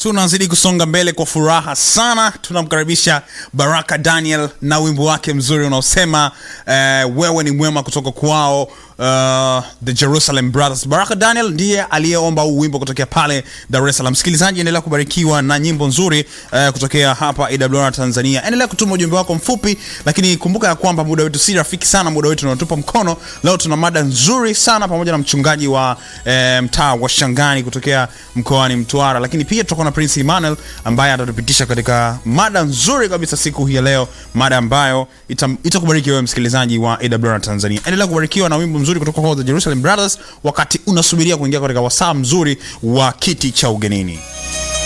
tunazidi kusonga mbele kwa furaha sana tunamkaribisha baraka daniel na wimbo wake mzuri unaosema uh, wewe ni mwema kutoka kwao uh, the jerusalem brothers baraka daniel ndiye aliyeomba huu wimbo kutokea pale dar es salaam msikilizaji endelea kubarikiwa na nyimbo nzuri uh, kutokea hapa awr tanzania endelea kutuma ujumbe wako mfupi lakini kumbuka ya kwamba muda wetu si rafiki sana muda wetu unatupa mkono leo tuna mada nzuri sana pamoja na mchungaji wa eh, mtaa wa shangani kutokea mkoani mtwara lakini pia tutakuwa na prince emmanuel ambaye atatupitisha katika mada nzuri kabisa siku hii ya leo mada ambayo ita- itakubariki wewe msikilizaji wa awr tanzania endelea kubarikiwa na wimbo mzuri kutoka kwa the jerusalem brothers wakati unasubiria kuingia katika wasaa mzuri wa kiti cha ugenini